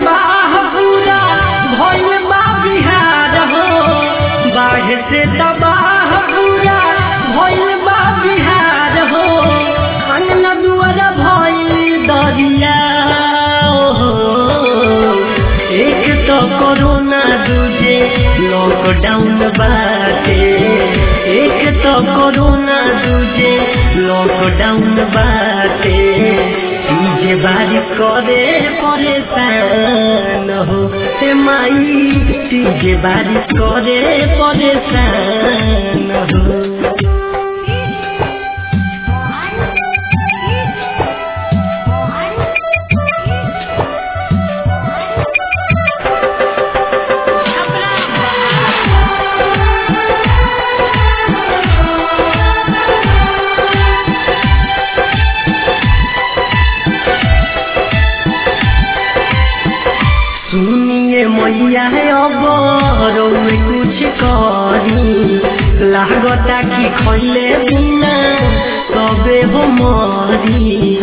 तबाह पूरा भइल बा बिहार हो बाढ़ से तबाह पूरा भइल बा बिहार हो अंगना दुआर भइल दरिया हो एक तो कोरोना दूजे लॉकडाउन बाटे एक तो कोरोना दूजे लॉकडाउन बाटे तुझे बारिश करे परेशान हो हे माई तुझे बारिश करे परेशान हो सुनिए मैया है अब रौए कुछ करी लागता कि खैले बिना तबे हो मरी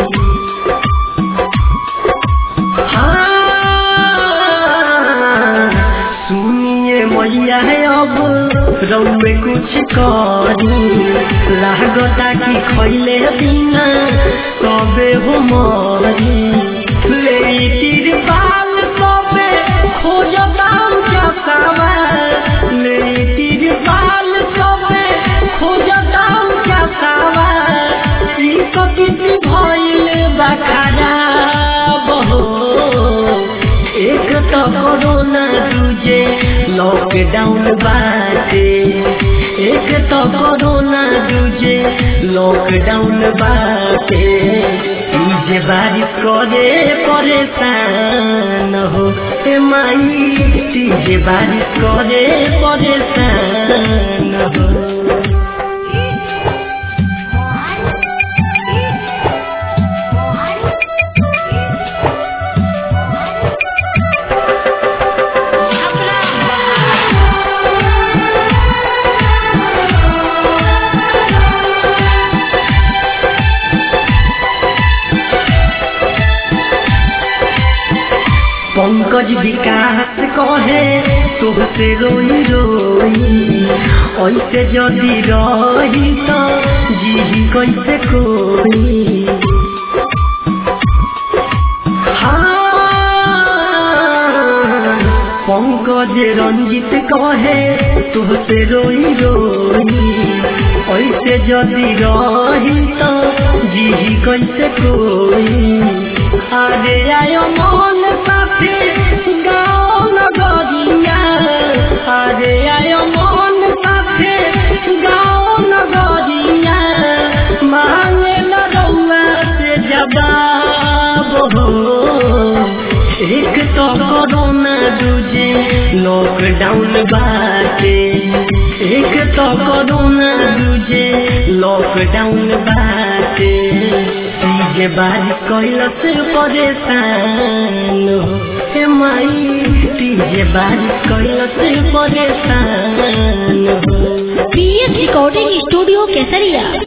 हाँ, सुनिए मैया है अब रौए कुछ करी लागता कि खैले बिना तबे हो मरी ले तिरपाल कबे खोजताम चकावा ले तिरपाल कबे खोजताम चकावा ई कति भइल बखारा बहो एक तो कोरोना दूजे लॉकडाउन बाटे एक तो कोरोना दूजे लॉकडाउन बाटे तुझे बारिश करे परेशान हो ए माई तुझे बारिश करे परेशान हो पंकज विकास कहे तुहसे रोई रोई ऐसे जदि रही तो जी कैसे कोई हाँ, पंकज रंजित कहे तुहसे रोई रोई ऐसे जदि रही तो जी कैसे कोई अरे आयो मन साथे गाँव नगरिया अरे आयो मन साथे गाँव नगरिया मांगे न रउआ से जवाब हो एक तो कोरोना दूजे लॉकडाउन बाटे एक तो कोरोना दूजे लॉकडाउन बाटे तुझे बारिश कैलस परेशान हो हे माई तुझे बारिश कैलस परेशान हो पीएस रिकॉर्डिंग स्टूडियो केसरिया